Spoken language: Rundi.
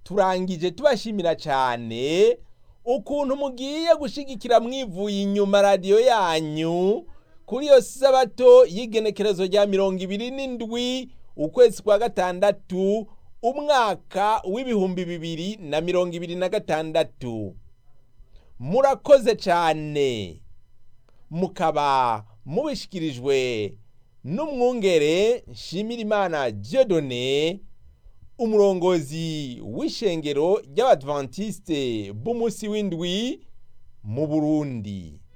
turangije tubashimira cyane ukuntu mugiye gushigikira mwivuye inyuma radiyo yanyu kuri iyo sabato y'igenekerezo rya mirongo ibiri n'indwi ukwezi kwa gatandatu umwaka w'ibihumbi bibiri na mirongo ibiri na gatandatu murakoze cyane mukaba mubishyikirijwe n'umwungere nshimirimana Dieudonné umurongozi w'ishengero ry'abadventiste b'umunsi w'indwi mu burundi